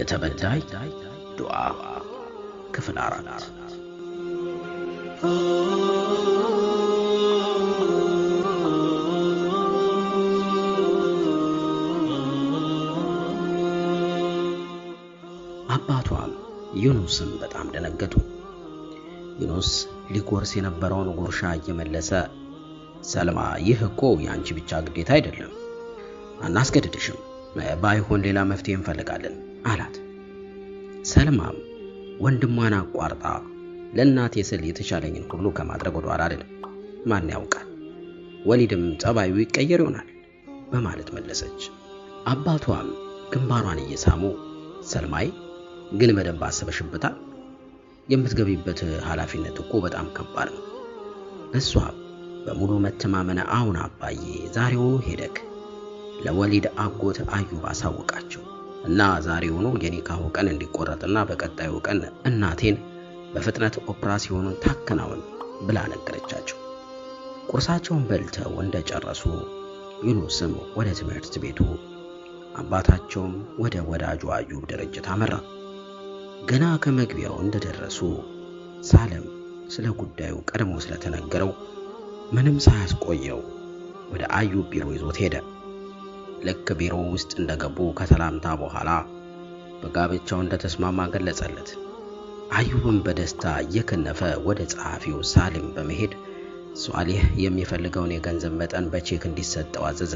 የተበዳይ ዱዓ ክፍል አራት አባቷም ዩኑስም በጣም ደነገጡ። ዩኑስ ሊጎርስ የነበረውን ጉርሻ እየመለሰ ሰልማ፣ ይህ እኮ የአንቺ ብቻ ግዴታ አይደለም፣ አናስገድድሽም፣ ባይሆን ሌላ መፍትሄ እንፈልጋለን አላት። ሰልማም ወንድሟን አቋርጣ ለእናቴ ስል የተቻለኝን ሁሉ ከማድረግ ወደ ኋላ አይደለም፣ ማን ያውቃል፣ ወሊድም ጸባዩ ይቀየር ይሆናል በማለት መለሰች። አባቷም ግንባሯን እየሳሙ ሰልማይ ግን በደንብ አስበሽበታል? የምትገቢበት ኃላፊነት እኮ በጣም ከባድ ነው። እሷም በሙሉ መተማመን አሁን አባዬ ዛሬውኑ ሄደክ ለወሊድ አጎት አዩብ አሳውቃቸው እና ዛሬውኑ የኒካሁ ቀን እንዲቆረጥና በቀጣዩ ቀን እናቴን በፍጥነት ኦፕራሲዮኑን ታከናውን ብላ ነገረቻቸው። ቁርሳቸውን በልተው እንደጨረሱ ዩኑስም ወደ ትምህርት ቤቱ አባታቸውም ወደ ወዳጁ አዩብ ድርጅት አመራ። ገና ከመግቢያው እንደደረሱ ሳለም ስለ ጉዳዩ ቀድሞ ስለተነገረው ምንም ሳያስቆየው ወደ አዩብ ቢሮ ይዞት ሄደ። ልክ ቢሮ ውስጥ እንደገቡ ከሰላምታ በኋላ በጋብቻው እንደተስማማ ገለጸለት። አዩብም በደስታ እየከነፈ ወደ ጸሐፊው ሳሊም በመሄድ ሷሊህ የሚፈልገውን የገንዘብ መጠን በቼክ እንዲሰጠው አዘዘ።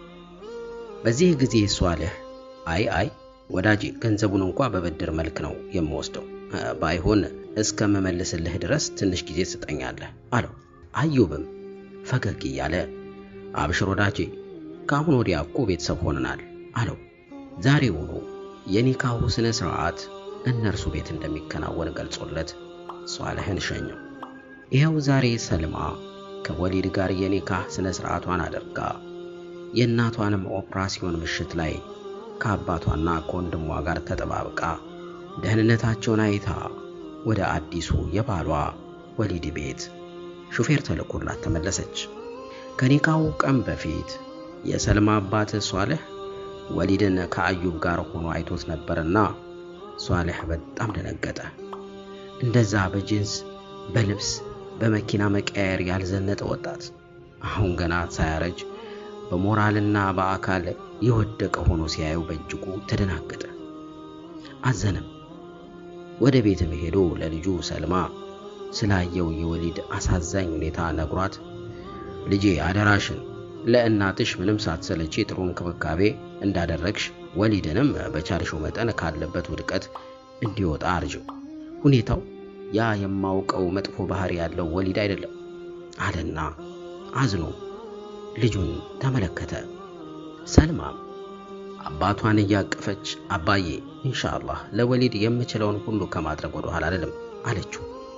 በዚህ ጊዜ ሷሊህ አይ አይ ወዳጄ ገንዘቡን እንኳ በብድር መልክ ነው የምወስደው፣ ባይሆን እስከምመልስልህ ድረስ ትንሽ ጊዜ ትሰጠኛለህ አለው። አዩብም ፈገግ እያለ አብሽር ወዳጄ ከአሁን ወዲያ እኮ ቤተሰብ ሆነናል አለው። ዛሬውኑ የኒካሁ ስነ ስርዓት እነርሱ ቤት እንደሚከናወን ገልጾለት ሷሊህን ሸኘው። ይኸው ዛሬ ሰልማ ከወሊድ ጋር የኒካህ ስነ ስርዓቷን አድርጋ የእናቷንም ኦፕራሲዮን ምሽት ላይ ከአባቷና ከወንድሟ ጋር ተጠባብቃ ደህንነታቸውን አይታ ወደ አዲሱ የባሏ ወሊድ ቤት ሹፌር ተልኮላት ተመለሰች። ከኒካሁ ቀን በፊት የሰልማ አባት ሷሊህ ወሊድን ከአዩብ ጋር ሆኖ አይቶት ነበርና ሷሊህ በጣም ደነገጠ። እንደዛ በጂንስ በልብስ በመኪና መቀያየር ያልዘነጠ ወጣት አሁን ገና ሳያረጅ በሞራልና በአካል የወደቀ ሆኖ ሲያየው በእጅጉ ተደናገጠ፣ አዘነም። ወደ ቤትም ሄዶ ለልጁ ሰልማ ስላየው የወሊድ አሳዛኝ ሁኔታ ነግሯት ልጄ አደራሽን ለእናትሽ ምንም ሳትሰለቺ ጥሩ እንክብካቤ እንዳደረግሽ ወሊድንም በቻልሽው መጠን ካለበት ውድቀት እንዲወጣ አርጅው። ሁኔታው ያ የማውቀው መጥፎ ባህሪ ያለው ወሊድ አይደለም አለና አዝኖ ልጁን ተመለከተ። ሰልማም አባቷን እያቀፈች አባዬ ኢንሻአላህ ለወሊድ የምችለውን ሁሉ ከማድረግ ወደ ኋላ አይደለም አለችው።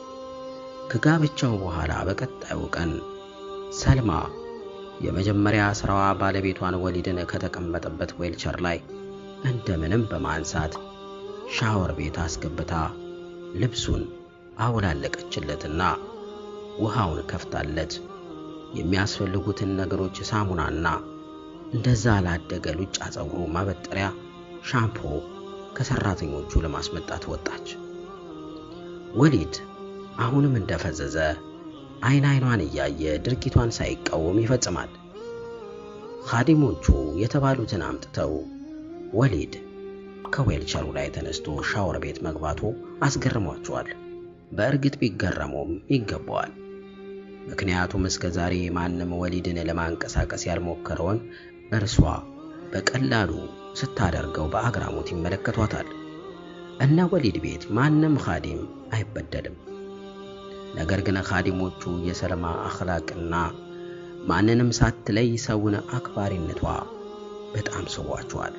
ከጋብቻው በኋላ በቀጣዩ ቀን ሰልማ የመጀመሪያ ስራዋ ባለቤቷን ወሊድን ከተቀመጠበት ዌልቸር ላይ እንደምንም በማንሳት ሻወር ቤት አስገብታ ልብሱን አወላለቀችለትና ውሃውን ከፍታለት የሚያስፈልጉትን ነገሮች ሳሙናና እንደዛ ላደገ ሉጫ ፀጉሩ ማበጠሪያ ሻምፖ ከሰራተኞቹ ለማስመጣት ወጣች። ወሊድ አሁንም እንደፈዘዘ አይን አይኗን እያየ ድርጊቷን ሳይቃወም ይፈጽማል። ኻዲሞቹ የተባሉትን አምጥተው ወሊድ ከዌልቸሩ ላይ ተነስቶ ሻወር ቤት መግባቱ አስገርሟቸዋል። በእርግጥ ቢገረሙም ይገባዋል። ምክንያቱም እስከ ዛሬ ማንም ወሊድን ለማንቀሳቀስ ያልሞከረውን እርሷ በቀላሉ ስታደርገው በአግራሞት ይመለከቷታል። እነ ወሊድ ቤት ማንም ኻዲም አይበደልም። ነገር ግን ኻዲሞቹ የሰልማ አኽላቅና ማንንም ሳትለይ ሰውን አክባሪነቷ በጣም ስቧቸዋል።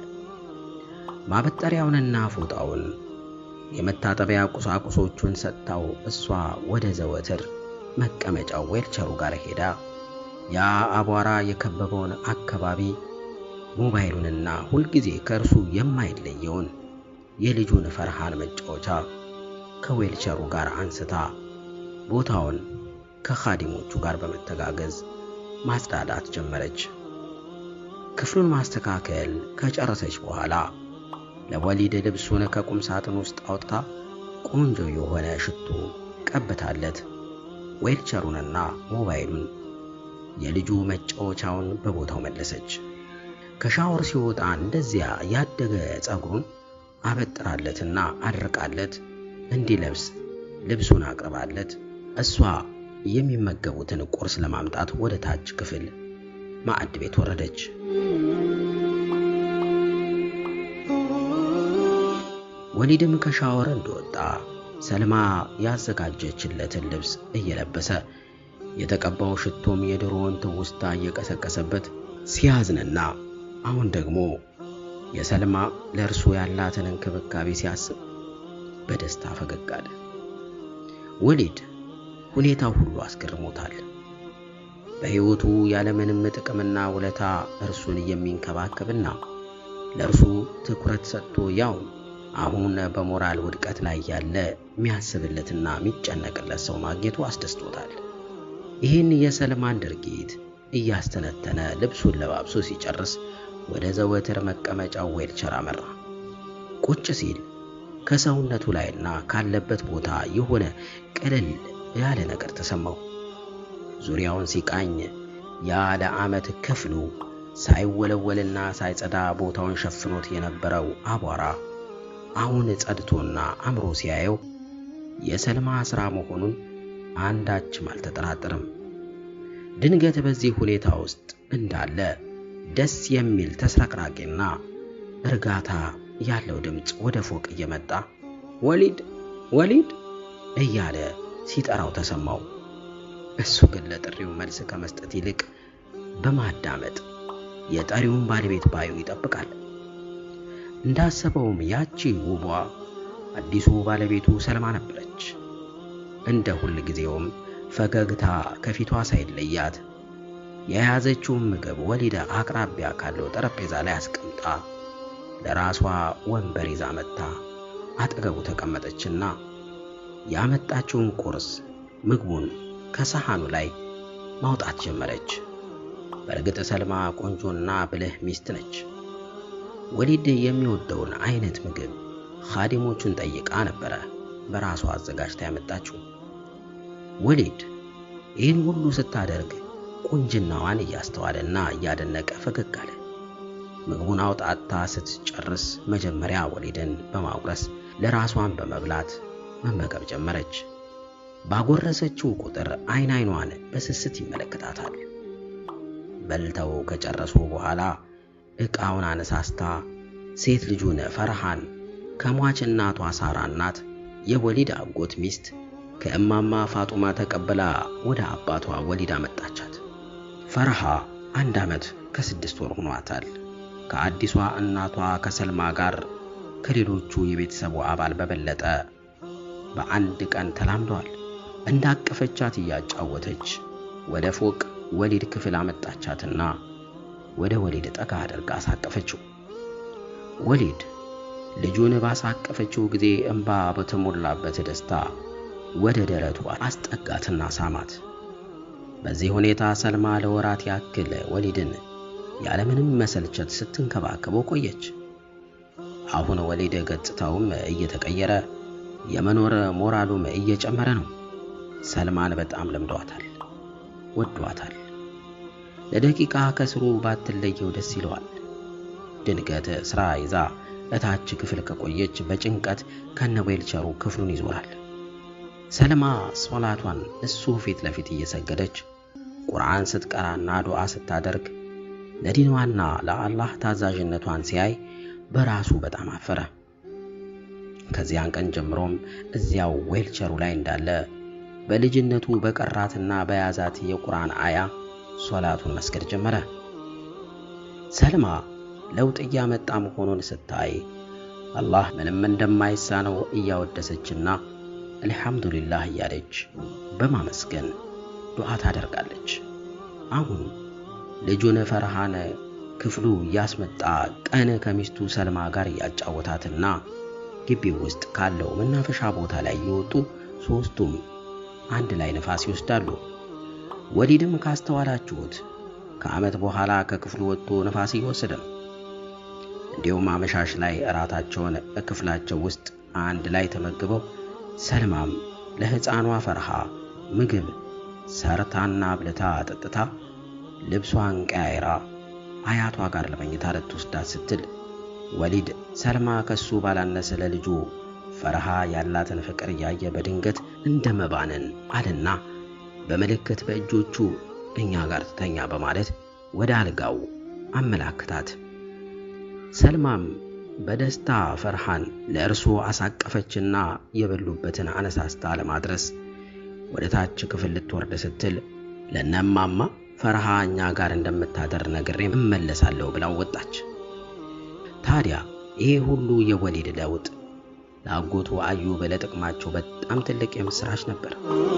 ማበጠሪያውንና ፎጣውን የመታጠቢያ ቁሳቁሶቹን ሰጥታው እሷ ወደ ዘወትር መቀመጫው ዌልቸሩ ጋር ሄዳ ያ አቧራ የከበበውን አካባቢ ሞባይሉንና ሁልጊዜ ከእርሱ የማይለየውን የልጁን ፈርሃን መጫወቻ ከዌልቸሩ ጋር አንስታ ቦታውን ከኻዲሞቹ ጋር በመተጋገዝ ማጽዳዳት ጀመረች። ክፍሉን ማስተካከል ከጨረሰች በኋላ ለወሊድ ልብሱን ከቁም ሳጥን ውስጥ አውጥታ ቆንጆ የሆነ ሽቶ ቀብታለት ዌልቸሩንና ሞባይሉን የልጁ መጫወቻውን በቦታው መለሰች። ከሻወር ሲወጣ እንደዚያ ያደገ ጸጉሩን አበጥራለትና አድርቃለት እንዲለብስ ልብሱን አቅርባለት እሷ የሚመገቡትን ቁርስ ለማምጣት ወደ ታች ክፍል ማዕድ ቤት ወረደች። ወሊድም ከሻወር እንደወጣ ሰልማ ያዘጋጀችለትን ልብስ እየለበሰ የተቀባው ሽቶም የድሮውን ትውስታ እየቀሰቀሰበት ሲያዝንና አሁን ደግሞ የሰልማ ለእርሱ ያላትን እንክብካቤ ሲያስብ በደስታ ፈገግ አለ። ወሊድ ሁኔታው ሁሉ አስገርሞታል። በሕይወቱ ያለምንም ጥቅምና ውለታ እርሱን የሚንከባከብና ለእርሱ ትኩረት ሰጥቶ ያው አሁን በሞራል ውድቀት ላይ ያለ የሚያስብለትና የሚጨነቅለት ሰው ማግኘቱ አስደስቶታል። ይህን የሰልማን ድርጊት እያስተነተነ ልብሱን ለባብሶ ሲጨርስ ወደ ዘወትር መቀመጫው ዌልቸር አመራ። ቁጭ ሲል ከሰውነቱ ላይና ካለበት ቦታ የሆነ ቅልል ያለ ነገር ተሰማው። ዙሪያውን ሲቃኝ ያ ለዓመት ክፍሉ ሳይወለወልና ሳይጸዳ ቦታውን ሸፍኖት የነበረው አቧራ አሁን ጸድቶና አምሮ ሲያየው የሰልማ ሥራ መሆኑን አንዳችም አልተጠራጠርም። ድንገት በዚህ ሁኔታ ውስጥ እንዳለ ደስ የሚል ተስረቅራቂና እርጋታ ያለው ድምፅ ወደ ፎቅ እየመጣ ወሊድ ወሊድ እያለ ሲጠራው ተሰማው። እሱ ግን ለጥሪው መልስ ከመስጠት ይልቅ በማዳመጥ የጠሪውን ባለቤት ባዩ ይጠብቃል። እንዳሰበውም ያቺ ውቧ አዲሱ ባለቤቱ ሰልማ ነበረች። እንደ ሁል ጊዜውም ፈገግታ ከፊቷ ሳይለያት የያዘችውን ምግብ ወሊድ አቅራቢያ ካለው ጠረጴዛ ላይ አስቀምጣ ለራሷ ወንበር ይዛ መጥታ አጠገቡ ተቀመጠችና ያመጣችውን ቁርስ ምግቡን ከሰሃኑ ላይ ማውጣት ጀመረች። በእርግጥ ሰልማ ቆንጆና ብልህ ሚስት ነች። ወሊድ የሚወደውን አይነት ምግብ ኻዲሞቹን ጠይቃ ነበረ በራሷ አዘጋጅታ ያመጣችው። ወሊድ ይህን ሁሉ ስታደርግ ቁንጅናዋን እያስተዋለና እያደነቀ ፈገግ አለ። ምግቡን አውጣታ ስትጨርስ መጀመሪያ ወሊድን በማጉረስ ለራሷን በመብላት መመገብ ጀመረች። ባጎረሰችው ቁጥር አይን አይኗን በስስት ይመለከታታል። በልተው ከጨረሱ በኋላ ዕቃውን አነሳስታ ሴት ልጁን ፈርሃን ከሟች እናቷ ሳራ እናት የወሊድ አጎት ሚስት ከእማማ ፋጡማ ተቀብላ ወደ አባቷ ወሊድ አመጣቻት። ፈርሃ አንድ ዓመት ከስድስት ወር ሆኗታል። ከአዲሷ እናቷ ከሰልማ ጋር ከሌሎቹ የቤተሰቡ አባል በበለጠ በአንድ ቀን ተላምደዋል። እንዳቀፈቻት እያጫወተች ወደ ፎቅ ወሊድ ክፍል አመጣቻትና ወደ ወሊድ ጠጋ አድርጋ አሳቀፈችው። ወሊድ ልጁን ባሳቀፈችው ጊዜ እንባ በተሞላበት ደስታ ወደ ደረቷ አስጠጋትና ሳማት። በዚህ ሁኔታ ሰልማ ለወራት ያክል ወሊድን ያለምንም መሰልቸት ስትንከባከበው ቆየች። አሁን ወሊድ ገጽታውም እየተቀየረ የመኖር ሞራሉም እየጨመረ ነው። ሰልማን በጣም ለምዷታል፣ ወዷታል። ለደቂቃ ከስሩ ባትለየው ደስ ይለዋል። ድንገት ስራ ይዛ እታች ክፍል ከቆየች በጭንቀት ከነዌልቸሩ ክፍሉን ይዞራል። ሰልማ ሶላቷን እሱ ፊት ለፊት እየሰገደች ቁርአን ስትቀራና ዱዓ ስታደርግ ለዲንዋና ለአላህ ታዛዥነቷን ሲያይ በራሱ በጣም አፈረ። ከዚያን ቀን ጀምሮም እዚያው ዌልቸሩ ላይ እንዳለ በልጅነቱ በቀራትና በያዛት የቁርአን አያ ሶላቱን መስገድ ጀመረ። ሰልማ ለውጥ እያመጣ መሆኑን ስታይ አላህ ምንም እንደማይሳነው እያወደሰችና አልሐምዱሊላህ እያለች በማመስገን ዱዓ ታደርጋለች። አሁን ልጁን ፈርሃን ክፍሉ እያስመጣ ቀን ከሚስቱ ሰልማ ጋር እያጫወታትና ግቢው ውስጥ ካለው መናፈሻ ቦታ ላይ እየወጡ ሦስቱም አንድ ላይ ነፋስ ይወስዳሉ። ወሊድም ካስተዋላችሁት ከዓመት በኋላ ከክፍሉ ወጥቶ ነፋስ እየወሰደ ነው። እንዲሁም አመሻሽ ላይ እራታቸውን ክፍላቸው ውስጥ አንድ ላይ ተመግበው ሰልማም ለሕፃኗ ፈርሃ ምግብ ሰርታና አብልታ ጠጥታ ልብሷን ቀያይራ አያቷ ጋር ለመኝታ ልትወስዳት ስትል ወሊድ ሰልማ ከሱ ባላነሰ ለልጁ ፈርሃ ያላትን ፍቅር እያየ በድንገት እንደ መባንን አልና በምልክት በእጆቹ እኛ ጋር ትተኛ በማለት ወደ አልጋው አመላክታት። ሰልማም በደስታ ፈርሃን ለእርሱ አሳቀፈችና የበሉበትን አነሳስታ ለማድረስ ወደ ታች ክፍል ልትወርድ ስትል ለነማማ ፈርሃ እኛ ጋር እንደምታደር ነግሬ እመለሳለሁ ብላው ወጣች። ታዲያ ይሄ ሁሉ የወሊድ ለውጥ ለአጎቱ አዩብ ለጥቅማቸው በጣም ትልቅ የምስራች ነበር።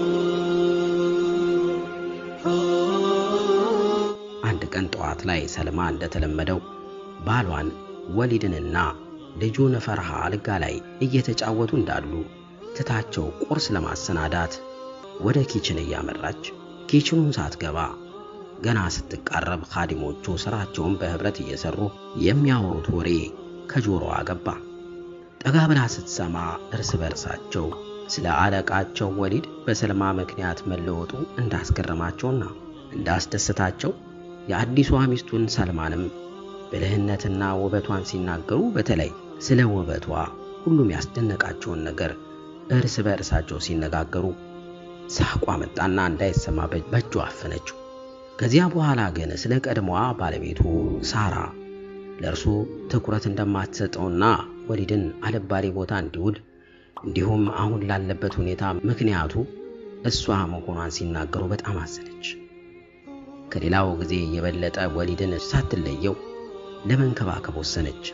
አንድ ቀን ጠዋት ላይ ሰልማ እንደተለመደው ባሏን ወሊድንና ልጁን ፈርሃ አልጋ ላይ እየተጫወቱ እንዳሉ ትታቸው ቁርስ ለማሰናዳት ወደ ኪችን እያመራች ኪችኑን ሳትገባ ገና ስትቃረብ ኻዲሞቹ ስራቸውን በህብረት እየሰሩ የሚያወሩት ወሬ ከጆሮዋ ገባ። ጠጋ ብላ ስትሰማ እርስ በርሳቸው ስለ አለቃቸው ወሊድ በሰልማ ምክንያት መለወጡ እንዳስገረማቸውና እንዳስደሰታቸው የአዲሷ ሚስቱን ሰልማንም ብልህነትና ውበቷን ሲናገሩ በተለይ ስለ ውበቷ ሁሉም ያስደነቃቸውን ነገር እርስ በእርሳቸው ሲነጋገሩ ሳቋ መጣና እንዳይሰማ በእጇ አፈነችው። ከዚያ በኋላ ግን ስለ ቀድሞዋ ባለቤቱ ሳራ ለእርሱ ትኩረት እንደማትሰጠውና ወሊድን አልባሌ ቦታ እንዲውል እንዲሁም አሁን ላለበት ሁኔታ ምክንያቱ እሷ መሆኗን ሲናገሩ በጣም አዘነች። ከሌላው ጊዜ የበለጠ ወሊድን ሳትለየው ለመንከባከብ ወሰነች።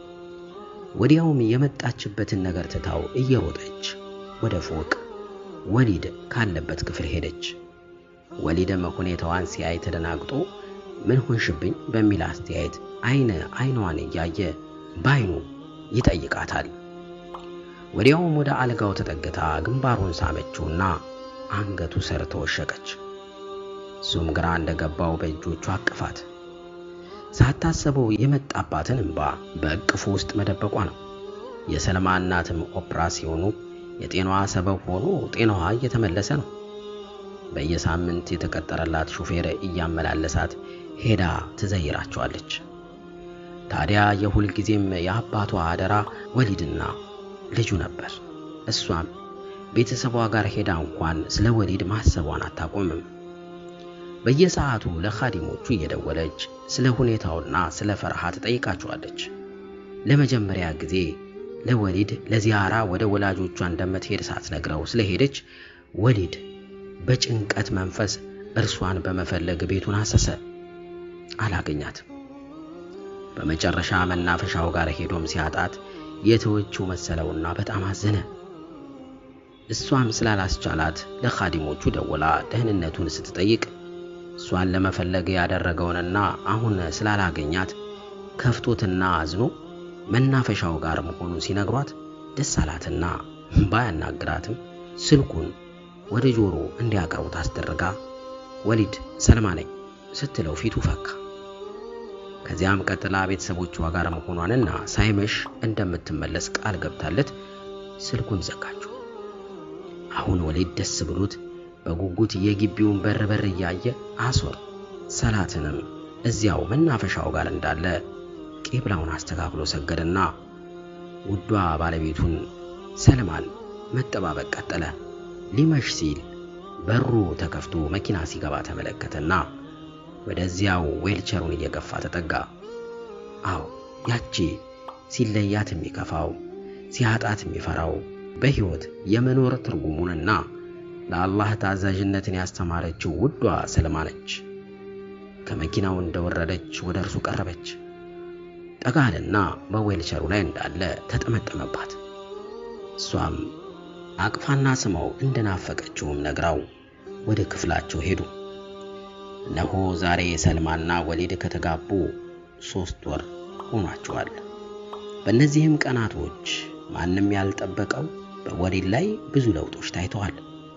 ወዲያውም የመጣችበትን ነገር ትታው እየሮጠች ወደ ፎቅ ወሊድ ካለበት ክፍል ሄደች። ወሊድም ሁኔታዋን ሲያይ ተደናግጦ ምን ሆንሽብኝ በሚል አስተያየት አይነ አይኗን እያየ ባይኑ ይጠይቃታል። ወዲያውም ወደ አልጋው ተጠግታ ግንባሩን ሳመችውና አንገቱ ስር ተወሸቀች። እሱም ግራ እንደገባው በእጆቹ አቅፋት። ሳታሰበው የመጣባትን እንባ በእቅፉ ውስጥ መደበቋ ነው። የሰልማ እናትም ኦፕራሲዮኑ የጤናዋ ሰበብ ሆኖ ጤናዋ እየተመለሰ ነው። በየሳምንት የተቀጠረላት ሹፌር እያመላለሳት ሄዳ ትዘይራቸዋለች። ታዲያ የሁል ጊዜም የአባቷ አደራ ወሊድና ልጁ ነበር። እሷም ቤተሰቧ ጋር ሄዳ እንኳን ስለ ወሊድ ማሰቧን አታቆምም። በየሰዓቱ ለኻዲሞቹ እየደወለች ስለ ሁኔታውና ስለ ፈርሃ ትጠይቃቸዋለች። ለመጀመሪያ ጊዜ ለወሊድ ለዚያራ ወደ ወላጆቿ እንደምትሄድ ሳትነግረው ስለሄደች ወሊድ በጭንቀት መንፈስ እርሷን በመፈለግ ቤቱን አሰሰ። አላገኛትም። በመጨረሻ መናፈሻው ጋር ሄዶም ሲያጣት የተወችው መሰለውና በጣም አዘነ። እሷም ስላላስቻላት ለኻዲሞቹ ደውላ ደህንነቱን ስትጠይቅ እሷን ለመፈለግ ያደረገውንና አሁን ስላላገኛት ከፍቶትና አዝኖ መናፈሻው ጋር መሆኑን ሲነግሯት ደስ አላትና ባያናግራትም ስልኩን ወደ ጆሮ እንዲያቀርቡት አስደረጋ። ወሊድ ሰልማ ነኝ ስትለው ፊቱ ፈካ። ከዚያም ቀጥላ ቤተሰቦቿ ጋር መሆኗንና ሳይመሽ እንደምትመለስ ቃል ገብታለት ስልኩን ዘጋችው። አሁን ወሊድ ደስ ብሎት በጉጉት የግቢውን በር በር እያየ አሶር ሰላትንም እዚያው መናፈሻው ጋር እንዳለ ቂብላውን አስተካክሎ ሰገደና ውዷ ባለቤቱን ሰልማን መጠባበቅ ቀጠለ። ሊመሽ ሲል በሩ ተከፍቶ መኪና ሲገባ ተመለከተና ወደዚያው ዌልቸሩን እየገፋ ተጠጋ። አዎ ያቺ ሲለያት የሚከፋው ሲያጣት የሚፈራው በሕይወት የመኖር ትርጉሙንና ለአላህ ታዛዥነትን ያስተማረችው ውዷ ሰልማ ነች። ከመኪናው እንደወረደች ወደ እርሱ ቀረበች። ጠጋልና በዌልቸሩ ላይ እንዳለ ተጠመጠመባት። እሷም አቅፋና ስመው እንደናፈቀችውም ነግራው ወደ ክፍላቸው ሄዱ። እነሆ ዛሬ ሰልማና ወሊድ ከተጋቡ ሦስት ወር ሆኗቸዋል። በእነዚህም ቀናቶች ማንም ያልጠበቀው በወሊድ ላይ ብዙ ለውጦች ታይተዋል።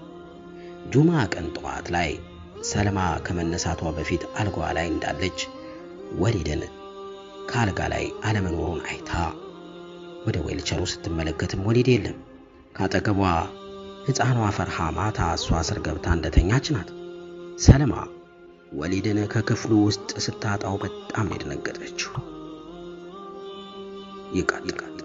ጁማ ቀን ጠዋት ላይ ሰልማ ከመነሳቷ በፊት አልጋዋ ላይ እንዳለች ወሊድን ከአልጋ ላይ አለመኖሩን አይታ ወደ ዌልቸሩ ስትመለከትም ወሊድ የለም። ከአጠገቧ ሕፃኗ ፈርሃ ማታ እሷ ስር ገብታ እንደተኛች ናት። ሰለማ ወሊድን ከክፍሉ ውስጥ ስታጣው በጣም ነው የደነገጠችው። ይቃል